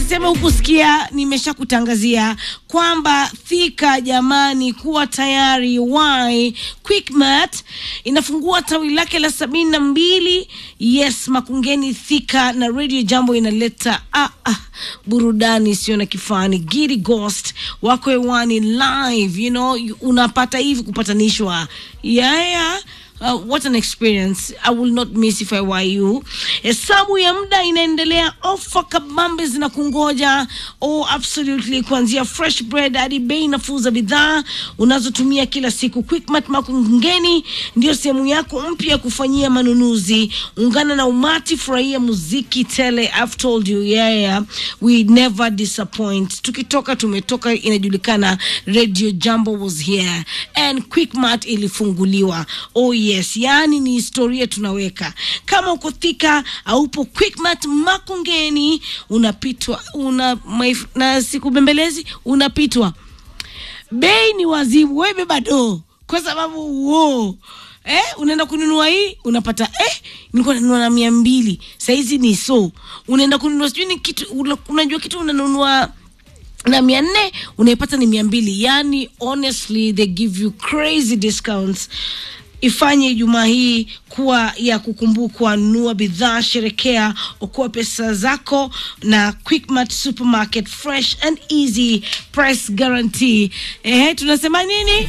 Usiseme hukusikia, nimesha kutangazia kwamba Thika, jamani, kuwa tayari. Why Quickmart inafungua tawi lake la sabini na mbili. Yes, Makungeni Thika, na Radio Jambo inaleta ah, ah, burudani sio na kifani. Giddy Ghost wako hewani live, you know, unapata hivi kupatanishwa yeah, yeah. Uh, what an experience I will not miss if I were you. Hesabu ya muda inaendelea, ofa kabambe zina kungoja. Oh, absolutely, kuanzia fresh bread hadi bei nafuu za bidhaa unazotumia kila siku. Quickmart Makungeni ndio sehemu yako mpya ya kufanyia manunuzi. Ungana na umati, furahia muziki tele. I've told you, yeah, yeah. We never disappoint. Tukitoka tumetoka, inajulikana Radio Jambo was here and Quickmart ilifunguliwa. Oh yes, yani ni historia tunaweka. Kama uko Thika aupo Quickmart Makongeni, unapitwa una maif, na siku bembelezi unapitwa. Bei ni wazimu, wewe beba doo kwa sababu wo Eh, unaenda kununua hii unapata eh, nilikuwa nanunua na mia mbili sahizi ni so. Unaenda kununua sijui ni kitu, unajua kitu unanunua na mia nne unaipata ni mia mbili yani honestly they give you crazy discounts ifanye Ijumaa hii kuwa ya kukumbukwa. Nunua bidhaa, sherekea, okoa pesa zako na Quickmart Supermarket, fresh and easy price guarantee. Eh, tunasema nini?